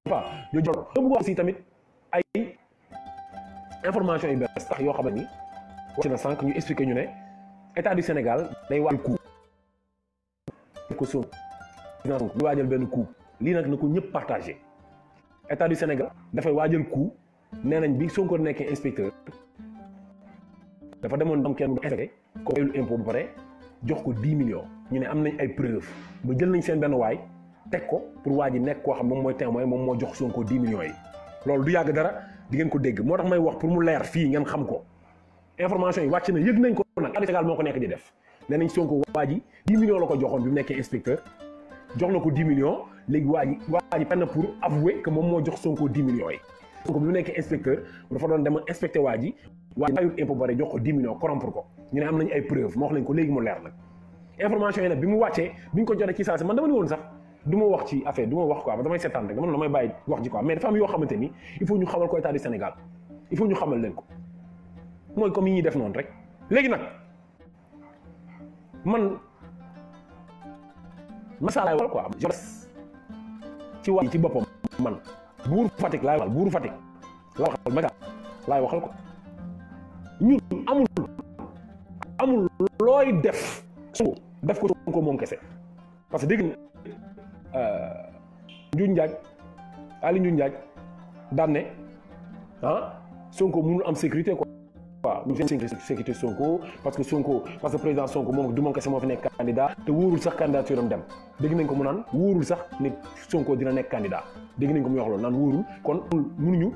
pas ñu jot nga bëgg aussi tamit ay information yu bees tax yoo xam ne ni wax na sànq ñu expliqué ñu ne état du Sénégal day waajal coup ko Sonko ñu waajal benn coup lii nag na ko ñëpp partagé état du Sénégal dafay waajal coup nee nañ bi Sonko nekkee inspecteur dafa demoon am kenn mu inspecté ko fayul impôt ba pare jox ko 10 millions ñu ne am nañ ay preuve ba jël nañ seen benn waay teg ko pour waa ji nekk koo xam moom mooy témoin moom moo jox Sonko 10 millions yi loolu du yàgg dara di ngeen ko dégg moo tax may wax pour mu leer fii ngeen xam ko information yi wàcc na yëg nañ ko nag état du Sénégal moo ko nekk di def nee nañ Sonko waa ji 10 millions la ko joxoon bi mu nekkee inspecteur jox na ko 10 millions léegi waa ji waa ji penn pour avouer que moom moo jox Sonko 10 millions yi Sonko bi mu nekkee inspecteur dafa doon dem inspecté waa ji waa ji fayul impôt bare jox ko 10 millions corrompre ko ñu ne am nañu ay preuve ma wax lañ ko léegi mu leer nag information yi nag bi mu wàccee bi ñu ko jotee ci saa si man dama ni woon sax du ma wax ci affaire du ma wax quoi damay seetaan rek dama damay bàyyi wax ji quoi mais dafa am yoo xamante ni il faut ñu xamal ko état du Sénégal il faut ñu xamal leen ko mooy comme yi ñuy def noonu rek léegi nag man masalaay wal quoi ci wax ci boppam man buur Fatick laay waxal buuru Fatick laay waxal Macky laay waxal ko ñun amul amul looy def Sonko def ko Sonko moom kese parce que dégg Ndiou Ndiaye Ali Ndiou Ndiaye daan ne ah Sonko mënul am sécurité quoi waaw ñu seen sécurité Sonko parce que Sonko parce que président Sonko moom du moom kese moo fi nekk candidat te wóorul sax candidature am dem dégg nañ ko mu naan wóorul sax nit Sonko dina nekk candidat dégg nañ ko mu wax loolu naan wóorul kon mënuñu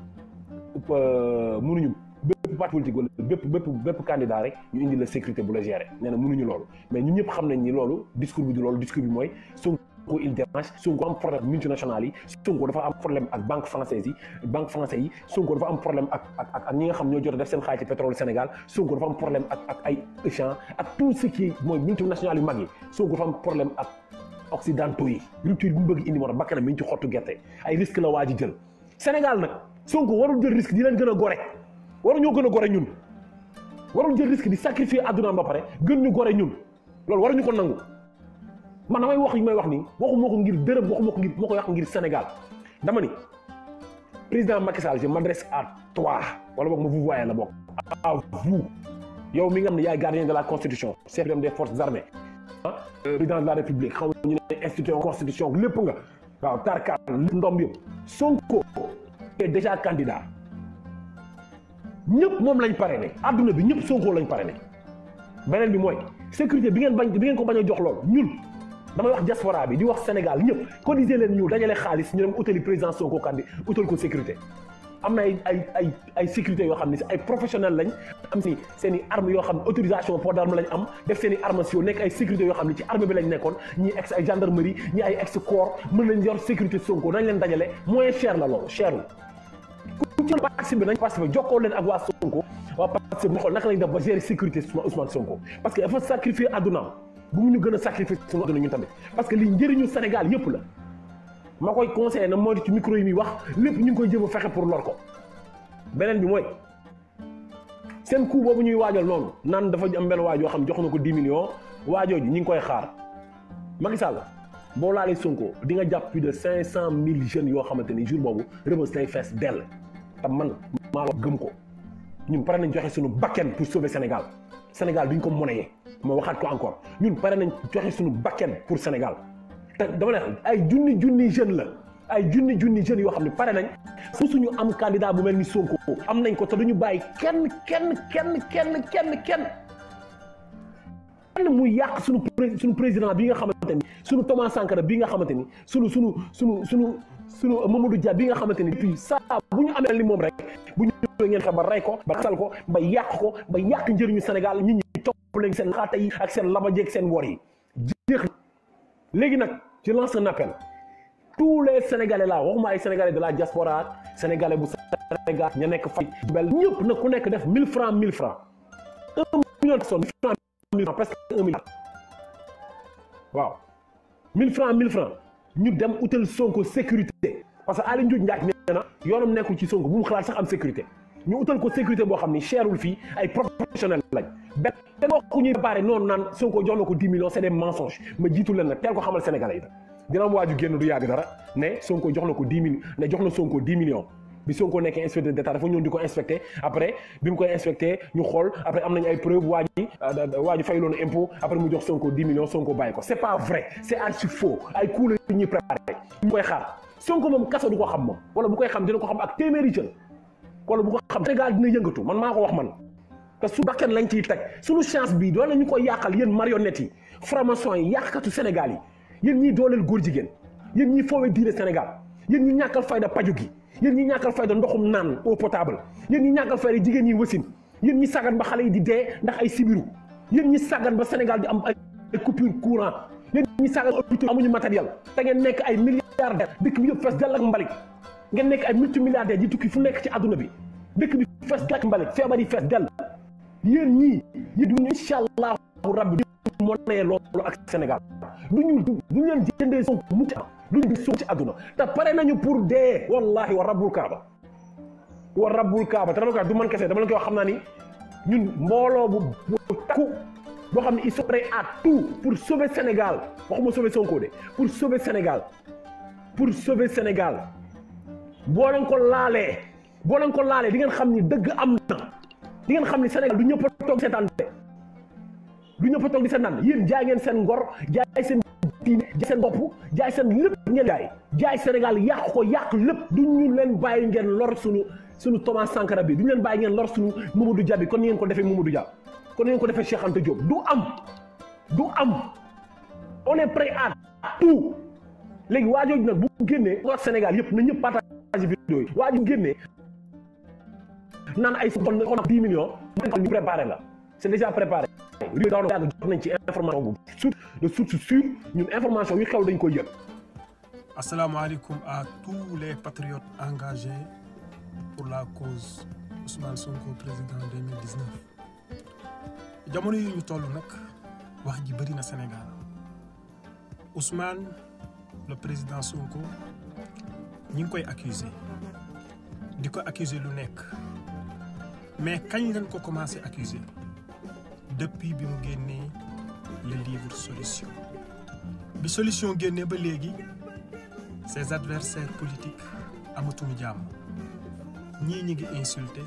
mënuñu bépp parti politique wala bépp bépp bépp candidat rek ñu indi la sécurité bu la gérer nee na mënuñu loolu mais ñun ñëpp xam nañ ni loolu discours bi du loolu discours bi mooy Sonko il dérange Sonko am problème multinationales yi Sonko dafa am problème ak banque française yi banque français yi Sonko dafa am problème ak ak ak ñi nga xam ñoo jot a def seen xaalis ci pétrole Sénégal Sonko dafa am problème ak ak ay échange ak tout ce qui mooy multinationales yu mag yi Sonko dafa am problème ak occidentaux yi rupture bi mu bëgg indi moo tax bakkanam mi ngi ci xottu gerte ay risque la waa ji jël Sénégal nag Sonko warul jël risque di leen gën a gore waru ñoo gën a gore ñun warul jël risque di sacrifier àddunaam ba pare gën ñu gore ñun loolu waruñu ko nangu man damay wax yi may wax nii waxuma ko ngir dërëm waxuma ko ngir moo ko wax ngir Sénégal dama ni président Macky Sall je m'adresse à toi wala boog ma vous voyez la bokk à vous yow mi nga xam ne yaay gardien de la constitution chef des forces armées ah président de la république xaw ñu ne institution constitution lépp nga waaw tarkaal lépp ndom yëpp Sonko est déjà candidat ñëpp moom lañ pare ne adduna bi ñëpp Sonko lañ pare ne beneen bi mooy sécurité bi ngeen bañ bi ngeen ko bañ a jox loolu ñun damay wax diaspora bi di wax Sénégal ñëpp cotiser leen ñu dajale xaalis ñu dem utali président Sonko kandi utal ko sécurité am na ay ay ay ay sécurité yoo xam ne si ay professionnel lañ am si seen i armes yoo xam ne autorisation port d'arme lañ am def seen i armes si nekk ay sécurité yoo xam ne ci armée bi lañ nekkoon ñii ex ay gendarmerie ñii ay ex corps mën nañ yor sécurité Sonko nañ leen dajale moins cher la loolu cherul ku ci participer nañ participer jokkoo leen ak waa Sonko waa participer ñu xool naka lañ def ba gérer sécurité Ousmane Sonko parce que dafa sacrifier addunaam bu mu ñu gën a sacrifier suñu adduna ñun tamit parce que li njëriñu Sénégal yëpp la ma koy conseillé na moo di ci micro yi muy wax lépp ñu ngi koy jëm a fexe pour lor ko beneen bi mooy seen coup boobu ñuy waajal noonu naan dafa am benn waaj yoo xam jox na ko 10 millions waajoo ji ñu ngi koy xaar Macky Sall boo laalee Sonko di nga jàpp plus de 500 000 jeunes yoo xamante ni jour boobu Rebeuss lay fees dell te man maa la gëm ko ñun pare nañ joxe suñu bakken pour sauver Sénégal Sénégal duñ ko monnayee ma waxaat ko encore ñun pare nañ joxe suñu bakken pour Sénégal te dama ne ay junni junni jeune la ay junni junni jeunes yoo xam ne pare nañ fu suñu am candidat bu mel ni Sonko am nañ ko te duñu bàyyi kenn kenn kenn kenn kenn kenn kenn muy yàq suñu suñu président bi nga xamante ni suñu Thomas Sankara bi nga xamante ni suñu suñu suñu suñu suñu Mamadou Dia bi nga xamante ni puis saa bu ñu amee li moom rek bu ñu ngeen fexe ba rey ko ba xasal ko ba yàq ko ba yàq njëriñu Sénégal nit ñi topp leen seen xaata yi ak seen labajeeg seen wor yi jeex léegi nag je lance un appel tous les sénégalais là waxuma ay sénégalais de la diaspora sénégalais bu Sénégal ña nekk fay bel ñëpp nag ku nekk def 1000 francs 1000 francs un million de personnes 1000 francs 1000 francs presque un milliard waaw 1000 francs 1000 francs ñu dem utal Sonko sécurité parce que Aly Ngouille Ndiaye nee na yoonam nekkul ci Sonko bu mu xalaat sax am sécurité ñu utal ko sécurité boo xam ni cherul fii ay professionnel lañ benn te wax ku ñuy préparé noonu naan Sonko jox na ko 10 millions c'est des mensonges ma jiitu leen nag teel ko xamal sénégalais yi dina am waaju génn du yàgg dara ne Sonko jox na ko 10 millions ne jox na Sonko 10 millions bi Sonko nekkee inspecteur d'état dafa ñëw di ko inspecté après bi mu koy inspecté ñu xool après am nañu ay preuves waa ji waa ji fay loonu impôt après mu jox Sonko 10 millions Sonko bàyyi ko c'est pas vrai c'est archi faux ay coup la ñuy préparé ñu koy xaar Sonko moom kaso du ko xam moom wala bu koy xam dina ko xam ak téeméeri jël wala bu ko xam Sénégal dina yëngatu man maa ko wax man te su bakkan lañ ciy teg suñu chance bi doole ñu ko yàqal yéen marionnettes yi franc-maçon yi yàqkatu Sénégal yi yéen ñiy dooleel góor jigéen yéen ñiy foowee diine Sénégal yéen ñi ñàkkal fayda paju gi yéen ñi ñàkkal fayda ndoxum naan eau potable yéen ñi ñàkkal fayda jigéen ñi wasin yéen ñi sàggan ba xale yi di dee ndax ay sibiru yéen ñi sàggan ba Sénégal di am ay coupure courant yéen ñi sàggan hôpitaux amuñu matériel te ngeen nekk ay milliardaires dëkk bi yëpp fees dell ak mbalit ngeen nekk ay multimilliardaires yi tukki fu nekk ci àdduna bi dëkk bi fees dell ak mbalit feebar yi fees dell yéen ñii yéen duñu incha allahu rabbi du monee loolu ak Sénégal duñu duñu leen jëndee Sonko mucc duñu Sonko ci àdduna te pare nañu pour dee wallahi wa rabbul kaaba wa rabbul kaaba te dama koy wax du man kese dama leen koy wax xam naa ni ñun mbooloo bu bu takku boo xam ne ils sont prêts à tout pour sauver Sénégal waxuma sauver Sonko de pour sauver Sénégal pour sauver Sénégal boo leen ko laalee boo leen ko laalee di ngeen xam ni dëgg am na di ngeen xam ni Sénégal du ñëpp a toog seetaan de du ñëpp a toog di seetaan yéen jaay ngeen seen ngor jaay seen diine jaay seen bopp jaay seen lépp ngeen jaay jaay Sénégal yàq ko yàq lépp du ñu leen bàyyi ngeen lor suñu suñu Thomas Sankara bi du ñu leen bàyyi ngeen lor suñu Mamadou Dia bi kon ni ngeen ko defee Mamadou Dia kon ni ngeen ko defee Cheikh Anta Diop du am du am on est prêt à tout léegi waa jooju nag bu génnee wax Sénégal yëpp na ñëpp partage vidéo yi waa ju génnee naan ay kon kon 10 millions ñu préparé la c'est déjà préparé réew daaw yàgg jox nañ ci information bu source de source sûre ñun information yu xew dañ koy yëg asalaamaaleykum à tous les patriotes engagés pour la cause Ousmane Sonko président 2019 jamono yi ñu toll nag wax ji bëri na Sénégal Ousmane le président Sonko ñi ngi koy accuser di ko accuser lu nekk mais kañ lañ ko commencé accuser depuis bi mu génnee le livre solution bi solution génnee ba léegi ses adversaires politiques amatuñu jàmm ñii ñi ngi insulté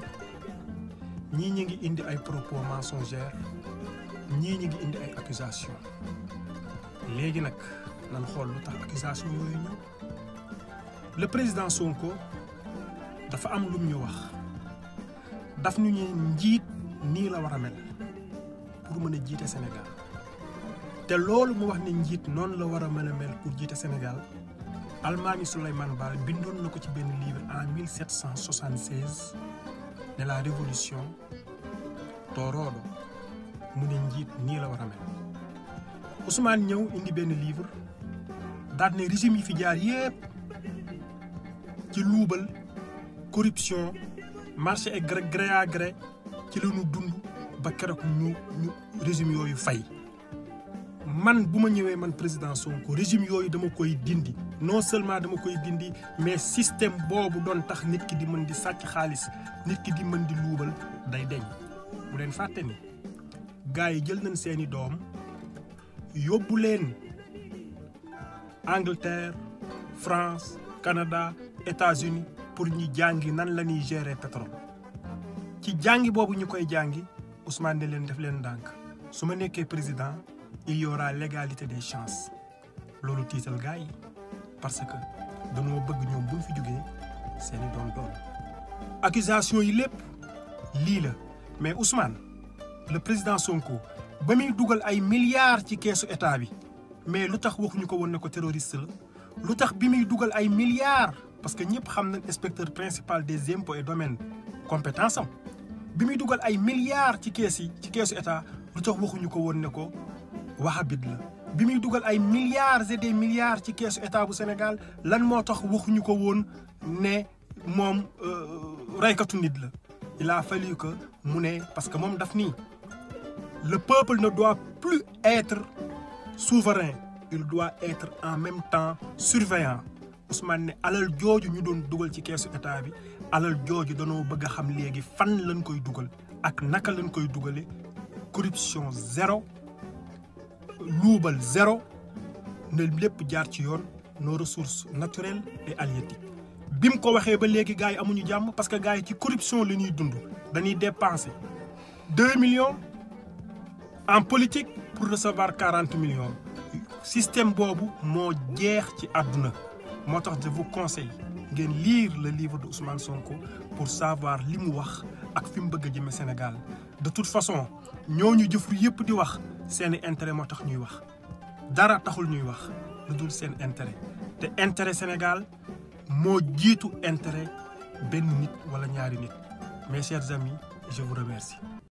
ñii ñi ngi indi ay propos mensongers ñii ñi ngi indi ay accusations léegi nag nan xool lu tax accusation yooyu ñëw le président Sonko dafa am lum ñu wax daf ñu ñu njiit nii la war a mel pour mën a jiite Sénégal te loolu mu wax ne njiit noonu la war a mën a mel pour jiite Sénégal Almaami Souleymane Baal bindoon na ko ci benn livre en 1776 ne la révolution tooroodo mu ne njiit nii la war a mel Ousmane ñëw indi benn livre daal ne régime yi fi jaar yépp ci luubal corruption marché et gré gré à gré ci la ñu dund ba keroog ñu ñu régime yooyu fay man bu ma ñëwee man président Sonko régime yooyu dama koy dindi non seulement dama koy dindi mais système boobu doon tax nit ki di mën di sàcc xaalis nit ki di mën di luubal day deñ bu leen fàtte ni gars yi jël nañ seeni doom yóbbu leen Angleterre France Canada États-Unis pour ñu jàngi nan la ñuy gérer pétrole ci jàngi boobu ñu koy jàngi Ousmane ne leen def leen ndànk su ma nekkee président il y aura l'égalité des chances loolu tiital gars yi parce que dañoo bëgg ñoom buñ fi jógee seeni doon doon accusation yi lépp lii la mais Ousmane le président Sonko ba muy dugal ay milliards ci keesu état bi mais lu tax waxuñu ko woon ne ko terroriste la lu tax bi muy dugal ay milliards parce que ñëpp xam nañ inspecteur principal des impôts et domaines compétence am bi muy dugal ay milliards ci kees yi ci keesu état lu tax waxuñu ko woon ne ko wahabit la bi muy dugal ay milliards et des milliards ci keesu état bu Sénégal lan moo tax waxuñu ko woon ne moom reykatu nit la il a fallu que mu ne parce que moom daf nii le peuple ne doit plus être souverain il doit être en même temps surveillant Ousmane ne alal jooju ñu doon dugal ci keesu état bi alal jooju danoo bëgg a xam léegi fan lañ koy dugal ak naka lañ koy dugale corruption zéro luubal zéro ne lépp jaar ci yoon nos ressources naturelles et halieutiques bi mu ko waxee ba léegi gars yi amuñu jàmm parce que gars yi ci corruption la ñuy dund dañuy dépenser deux millions en politique pour recevoir quarante millions système boobu moo jeex ci àdduna moo tax je vous conseille ngeen lire le livre de Ousmane Sonko pour savoir li mu wax ak fi mu bëgg a jëme Sénégal de toute façon ñooñu jëfru yëpp di wax seeni intérêt moo tax ñuy wax dara taxul ñuy wax lu dul seen intérêt te intérêt Sénégal moo jiitu intérêt benn nit wala ñaari nit mes chers amis je vous remercie